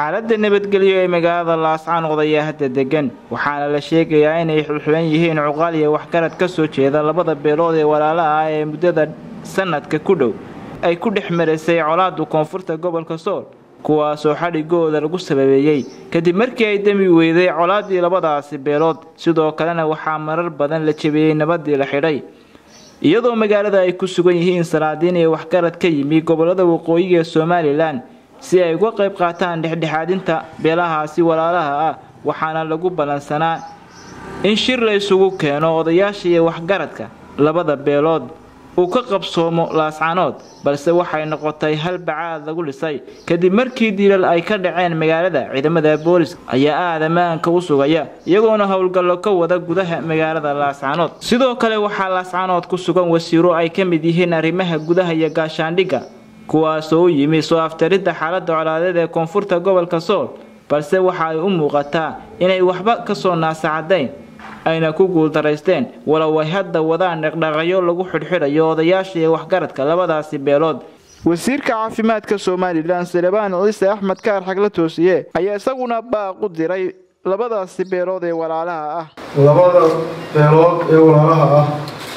xaaladda nabadgelyo ee magaalada laascaanood ayaa hadda degan waxaana la sheegayaa inay xulxulan yihiin cuqaal iyo waxgarad ka soo jeeda labada beelood ee walaalaha ah ee muddada sanadka ku dhow ay ku dhex maraysay colaadda koonfurta gobolka sool kuwaasoo xadhigooda lagu sababeeyey kadib markii ay demi weyday colaaddii labadaasi beelood sidoo kalena waxaa marar badan la jebiyey nabadii la xidhay iyadoo magaalada ay ku sugan yihiin salaadiin iyo waxgarad ka yimi gobolada waqooyiga ee somalilan si ay uga qayb qaataan dhexdhexaadinta beelahaasi walaalaha ah waxaana lagu ballansanaa in shir la isugu keeno odayaasha iyo waxgaradka labada beelood uu ka qabsoomo laascanood balse waxay noqotay hal bacaad lagu dhisay kadib markii dilal ay ka dhaceen magaalada ciidamada booliska ayaa aada ammaanka u sugaya iyagoona howlgallo ka wada gudaha magaalada laascanood sidoo kale waxaa laascanood ku sugan wasiiro ay ka mid yihiin arrimaha gudaha iyo gaashaandhigga kuwaasoo u yimi soo aftaridda xaaladda colaadeed ee koonfurta gobolka sool balse waxa ay u muuqataa inay waxba kasoo naasacadayn ayna ku guuldaraysteen walow ay hadda wadaan dhaqdhaqayo lagu xidhxidhayo odayaasha iyo waxgaradka labadaasi beelood wasiirka caafimaadka somalilan salebaan ciise axmed kaar xagla toosiye ayaa isaguna baaq u diray labadaasi beelood ee walaalaha ah labada beelood ee walaalaha ah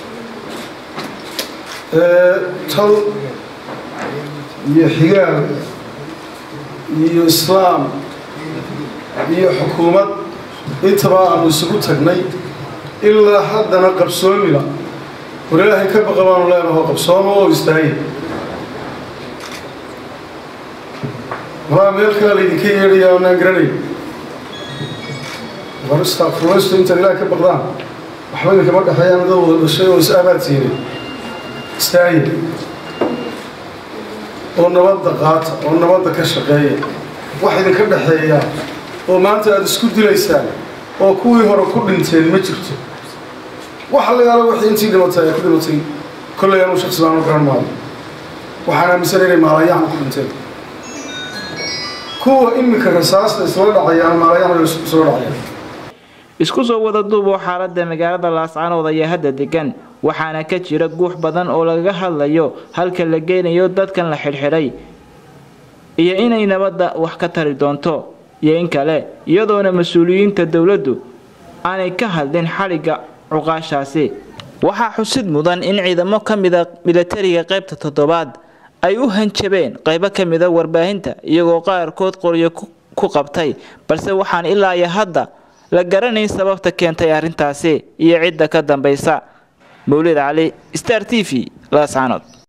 ee tal iyo xigaal iyo islaam iyo xukuumad intaba aanu isugu tagnay ilaa haddana qabsoomila war ilaahay ka baqa baanu leenaho qabsoomo oo istaagay walaa meel kale laydinka yeedhaya aanaan garanay war istaaqfurlaysto intaad ilaahay ka baqdaan waxba idinkama dhexeeyaan dad wada dhashay oo is abaad siinay istaagay oo nabadda qaata oo nabadda ka shaqeeya wax idinka dhexeeya oo maanta aada isku dilaysaan oo kuwii hore ku dhinteen ma jirto waxa la yaalo wixii intii dhimatay ay ku dhimatay kollay anuu shaksi baanu garan maayo waxaan aaminsan inay maalayahan ku dhinteen kuwa iminka rasaasta isla dhacayaan maalayahan isla dhacayaan isku soo wada duuboo xaaladda magaalada laascanood ayaa hadda degan waxaana ka jira guux badan oo lagaga hadlayo halka la geynayo dadkan la xidhxidhay iyo inay nabadda wax ka tari doonto iyo in kale iyadoona mas-uuliyiinta dowladdu aanay ka hadlin xadhigga cuqaashaasi waxaa xusid mudan in ciidamo ka mida milatariga qaybta toddobaad ay u hanjabeen qaybo ka mida warbaahinta iyagoo qaarkood qoryo ku qabtay balse waxaan ilaa iyo hadda la garanayn sababta keentay arrintaasi iyo cidda ka dambaysa mawlid cali star t v laascanood